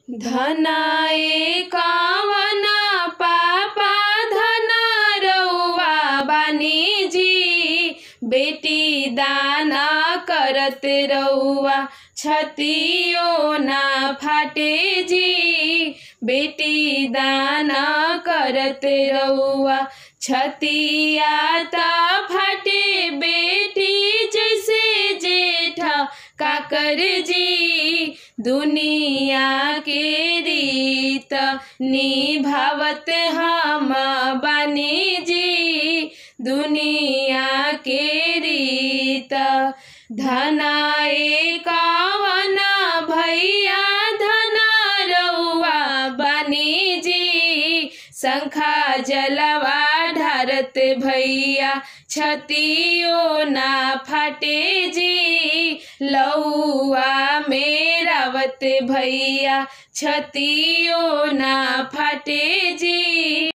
धनाए कवना पापा धना रउआ बानी जी बेटी दाना करत रउआ छतियो ना फाटे जी बेटी दाना करत रउआ छतिया ता फाटे बेटी जैसे जेठा काकर जी दुनिया के रीत निभावत हम बानी जी दुनिया के रीत धनाए कवना भैया धना रउआ बानी जी शंखा जलवा ढारत भैया छतियो ना फाटे जी लौआ में रावत भैया छतियो ना फाटे